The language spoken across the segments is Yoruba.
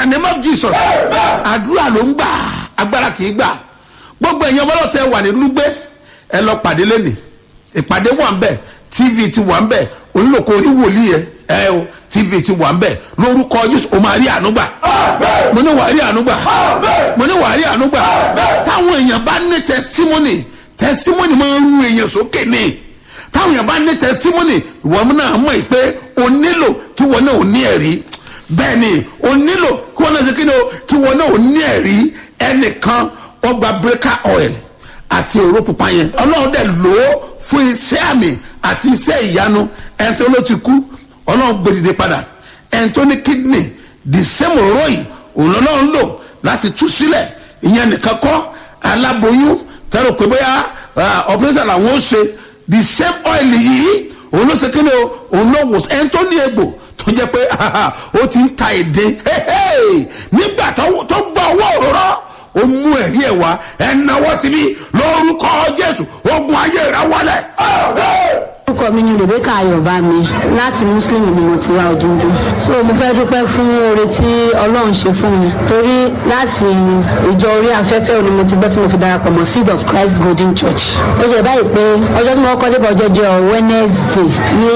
the name of jesus àdúrà ló ń gbà agbára kì í gbà gbogbo èèyàn ọlọ́tẹ̀ wà ní lúgbẹ́ ẹ lọ pàdé lẹ́nìí ìpàdé wà ń bẹ̀ tv ti wà ń bẹ̀ onílòkò orí wòlíì yẹ ẹ o tv ti wà ń bẹ̀ lórúkọ jésù o máa rí àánú gbà mo ní wàá rí àánú gbà mo ní wàá rí àánú gbà táwọn èèyàn bá ní testimony testimony máa ń ru èèyàn sókè ní táwọn èèyàn bá ní testimony ìwọ náà mọ̀ pé o nílò kí wọn náà ò ní ẹ̀rí bẹ́ẹ̀ ni o nílò kí wọn náà ṣe kí ni o kí wọn náà ò ní ẹ̀rí ẹnìkan ọgbà breaker oil àti òró pupa yẹn ọlọ́run dẹ̀ lò ó fún iṣẹ́ àmì àti iṣẹ́ ìyanu ẹni tó ló ti kú ọlọ́run gbèdìde padà ẹni tó ní kidney the same òró yìí òun ọlọ́run lò láti tú sílẹ̀ ìyẹn nìkan kọ́ aláboyún tẹ́lẹ̀ pé bóyá operation làwọn ó ṣe the same oil yìí òun ló ṣe kí ni o òun ló wò ẹni tó ní egbò tó jẹ́ pé ó ti ń ta èdè nígbà tó gbọ́ owó òróró ó mú ẹ̀rí ẹ̀ wá ẹ̀ náwó síbi lórúkọ jésù ogun ayé rẹ̀ wọlé. orúkọ mi ni rebecca ayọ̀bámi láti muslim ni mo ti wá òdúndú so mo fẹ́ dúpẹ́ fún oore tí ọlọ́run ṣe fún mi torí láti ìjọ orí afẹ́fẹ́ òní mo ti gbọ́ tí mo fi darapọ̀ mọ́ seed of christ golden church ó ṣe báyìí pé ọjọ́ tí mo kọ́ débọ̀ jẹjọ wednesday ní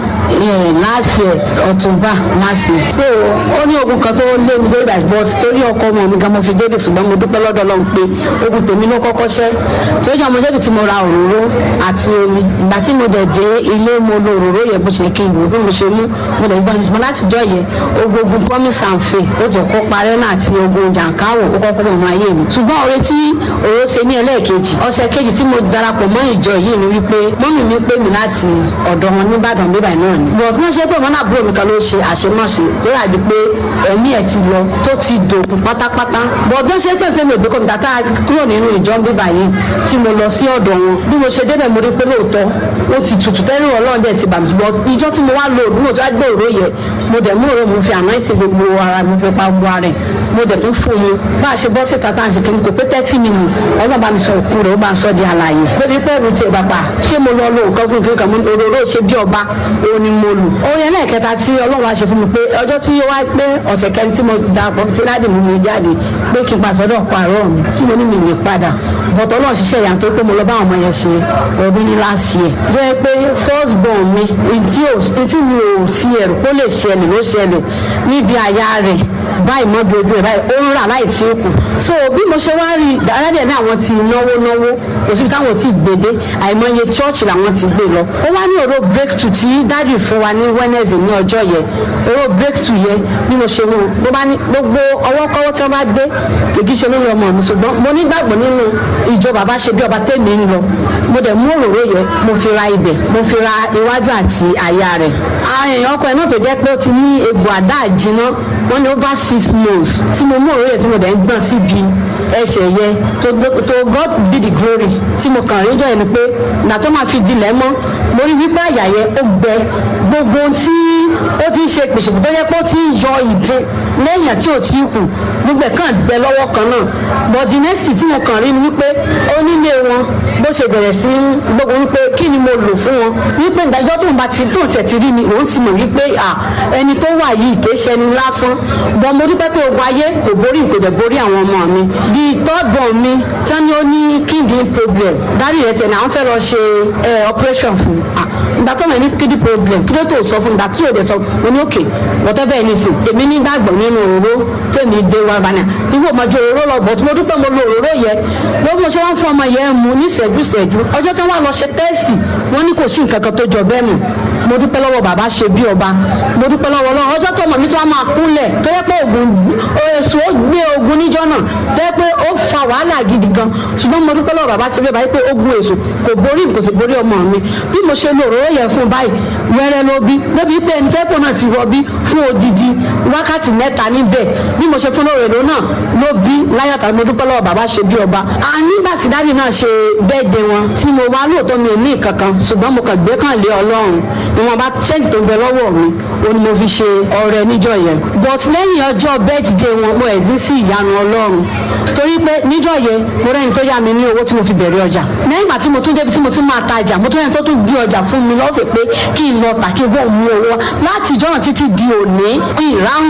last year october last year so ó ní ogun kan tó lé mi dé ibà but torí ọkọ ọmọ mi gan mo fi débi ṣùgbọ́n mo dúpẹ́ lọ́dọ̀ ọlọ́run pé ogun tèmi ló kọ́kọ́ ṣẹ́ torí ọmọ débi tí mo ra òróró àti omi ìgbà tí mo dẹ̀ dé ilé mo lo òróró yẹ bó ṣe kí n lò bí mo ṣe mú mo lè gbọ́n mo láti jọ yẹ ogun ogun promise and faith ó jẹ́ kó parẹ́ náà àti ogun jàǹkáwò ó kọ́kọ́ mọ̀ mọ́ ayé mi ṣùgbọ́n oore tí òró ṣe ní ẹlẹ́ẹ̀kejì ọ̀sẹ̀ kejì tí mo darapọ̀ mọ́ ìjọ yìí ni wípé mọ́mì mi pè mí láti ọ̀dọ̀ wọn nìbàdàn bíbà náà ni but wọ́n ṣe pé wọ́n náà búrò mi kan ló ṣe àṣemáṣe tó yà di pé ẹ̀mí ẹ̀ ti lọ tó ti dòkun pátápátá but bí wọ́n ṣe pé tèmi òbí kọ́mi tàtà kúrò nínú ìjọ bíbà yìí tí mo lọ sí ọ̀dọ̀ wọn bí mo ṣe débẹ̀ mo rí pé lóòótọ́ ó ti tutù tẹ́lẹ̀ ọlọ́run dẹ̀ ti bà mí but ìjọ tí mo wá lo òdúró tó wá gbé òró yẹ mo dẹ̀ mú òró mo fi àná ìtì gbogbo ara mi fi pa gbogbo ara ẹ̀ mo dẹ̀ tún fún mi bá a ṣe bọ́ síta tá à ń ṣe kí n kò pé thirty minutes ọlọ́run bá mi sọ òkú rẹ̀ ó bá ń sọ di àlàyé débi pé ẹ̀rù tiẹ̀ bàbà ṣé mo lọ lo nǹkan fún ìkéka mo òróró ṣe bí ọba òun ni mo lò orin ẹlẹ́ẹ̀kẹta tí ọlọ́run wá ṣe fún mi pé ọjọ́ tí ó wá pé ọ̀sẹ̀ kẹrin tí mo darapọ̀ tí láti mú mi jáde pé kí n pa sọ́dọ̀ pààrọ̀ mi tí mo ní mi lè padà bọ̀tọ̀ ọlọ́run ṣiṣẹ́ ìyá tó pé mo lọ bá àwọn ọmọ yẹn ṣe ọdún ní last year bẹ́ẹ̀ pé first born mi ìdí tí mi ò sí ẹ̀rù kó lè ṣẹlẹ̀ ló ṣẹlẹ̀ níbi àyà rẹ̀ báyìí mọ́ bí ojú ẹ̀ báyìí ó ń rà láì tí ó kù so bí mo ṣe wá rí dáadáa ní àwọn ti náwó náwó kò síbi táwọn ti gbèdé àìmọye church làwọn ti gbé lọ ó wá ní òró breakthrough tí dádì fún wa ní wednesday ní ọjọ́ yẹn òró breakthrough yẹn bí mo ṣe mú ló bá ní gbogbo ọwọ́kọ́wọ́ tí wọ́n bá gbé kìkì ṣe lórí ọmọ mi ṣùgbọ́n mo nígbàgbọ́ nínú ìjọ bàbá ṣe bí ọba tèmi ń lọ mo dẹ̀ mú òróró yẹn mo fi ra ibẹ̀ mo fi ra iwájú àti àyà rẹ̀ àwọn èèyàn ọkọ ẹ̀ náà tó jẹ́ pé ó ti ní egbò àdá àjìná wọ́n ní over six months tí mo mú òróró yẹn tí mo dẹ̀ ń gbọ̀n síbi ẹsẹ̀ yẹn to to God be the glory tí mo kàn rí jọ yẹn ni pé ìgbà tó máa fi dilẹ̀ mọ́ mo rí wípé àyà yẹn ó gbẹ gbogbo tí ó ti ń ṣe pèsèpè tó yẹ pé ó ti ń yọ ìdè lẹ́yìn tí ò tí kù gbogbo ẹ̀ kàn gbẹ lọ́wọ́ kan náà but the next tí mo kàn rí ni wípé onílé wọn bó ṣe bẹ̀rẹ̀ sí gbogbo wípé kí ni mo lò fún wọn wípé ìdájọ́ tó ń bá ti tó ń tẹ̀tí rí mi òun ti mọ̀ wípé ẹni tó wà yìí kì í ṣe ẹni lásán bọ́n mo dúpẹ́ pé ogun ayé kò borí kò dẹ̀ borí àwọn ọmọ mi the third born mi tán ni ó ní kidney problem dárí rẹ̀ tẹ̀ ní àwọn fẹ́ lọ ṣe operation fún ìgbà tó mọ̀ ní kidney problem kí ló tó sọ fún ìgbà tí yóò dẹ̀ sọ mo ní òkè whatever ẹni sìn èmi nígbàgbọ́ nínú òróró tèmi dé wá bá náà ìwọ ọmọdé òróró lọ bọ̀ tí mo dúpẹ́ mo lo òróró yẹ lọ́wọ́ mo ṣe wọ́n fún ọmọ yẹn mu ní ìṣẹ́jú ìṣẹ́jú ọjọ́ tí wọ́n lọ ṣe tẹ́sì wọ́n ní kò sí nǹkan kan tó jọ bẹ́ẹ̀ nù mo dúpẹ́ lọ́wọ́ bàbá ṣe bí ọba mo dúpẹ́ lọ́wọ́ lọ́wọ́ ọjọ́ tó mọ̀ mi tó wá máa kúnlẹ̀ tó yẹ pé ogun èso ó gbé ogun níjọ́ náà tó yẹ pé ó fa wàhálà gidi gan ṣùgbọ́n mo dúpẹ́ lọ́wọ́ bàbá ṣe bí ọba yìí pé ogun èso kò borí kò sì borí ọmọ mi bí mo ṣe lo òróró yẹn fún báyìí wẹ́rẹ́ ló bí débi pé ẹni tẹ́pọ̀ náà ti rọbí fún odidi wákàtí mẹ́ta níbẹ̀ bí mo ṣe fún òrèrò náà ló bí láyàtọ̀ mo dúpẹ́ lọ́wọ́ bàbá ṣe bí ọba a nígbà tí dáàdì náà ṣe bẹ́ẹ̀dẹ̀ wọn tí mo wá lóòótọ́ mi ò ní ìkankan ṣùgbọ́n mo kàn gbé kàn lé ọlọ́run ìwọ̀nba ṣẹ́ǹtì tó ń bẹ lọ́wọ́ mi ó ní mo fi ṣe ọrẹ níjọ yẹn but lẹ́yìn ọjọ́ bẹ́ẹ̀dẹ̀ wọn mo ẹ̀ sí ìyanu ọlọ́run torí pé níjọ yẹn mo rẹ́ni tó yá mi ní owó tí mo fi bẹ̀rẹ̀ ọjà lẹ́yìn ìgbà tí mo tún débi tí mo tún máa tajà mo tún rẹ́ni tó tún gbé ọjà fún mi lọ́fẹ̀ẹ́ pé kí n lọ tà kí n bọ̀ mú owó láti ìjọ́nà títí di òní ìráhùn